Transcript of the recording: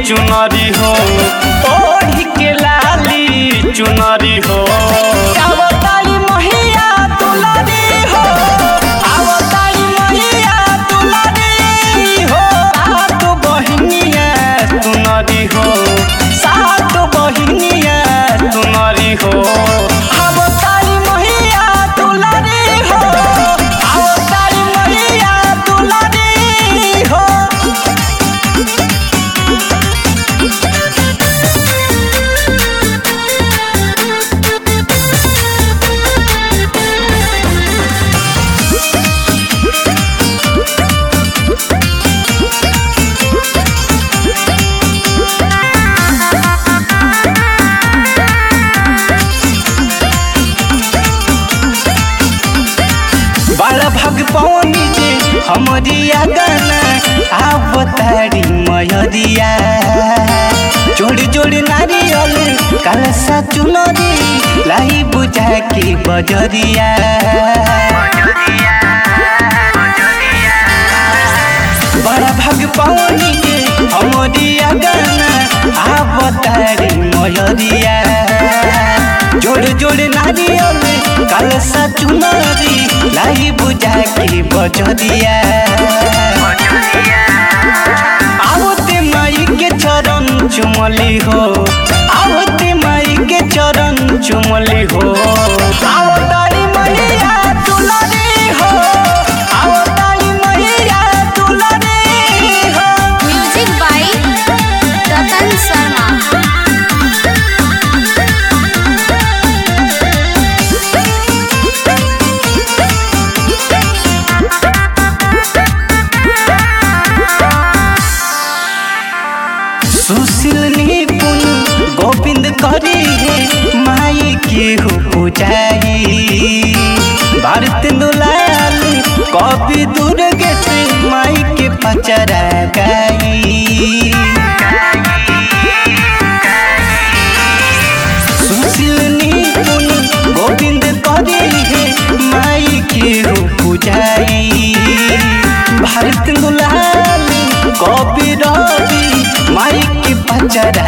चुनरी हो ओढ़ी के लाली चुनरी हो अवतारी महिया दुलारी हो अवतारी महिया दुलारी हो सात बहिनिया सुनरी हो सात बहिनिया सुनरी हो अवतारी महिया दुलारी हो अवतारी महिया दुलारी हो बड़ा भग पौनी जे हमरी गाना आवतारी मयरिया जोड़ी जोड़ी नारियल कलसा चुनरी लाई बुझा के बजरिया बड़ा भग पौनी जे हमरी गाना आवतारी मयरिया जोड़ जोड़ नारियल कलसा चुनरी लाई बुझा के बजरिया आवते माई के चरण चुमली हो आवते माई के चरण चुमली हो आवतारी मैया दुलारी हो आवतारी मैया दुलारी हो म्यूजिक बाय रतन शर्मा सुशील निपुण गोविंद करी है माई के हो पूजाई भारत दुलाल कवि दुर्गे से माई के पचरा गाई सुशील निपुण गोविंद करी है माई के हो पूजाई भारत दुलाल कवि रवि माई के पचरा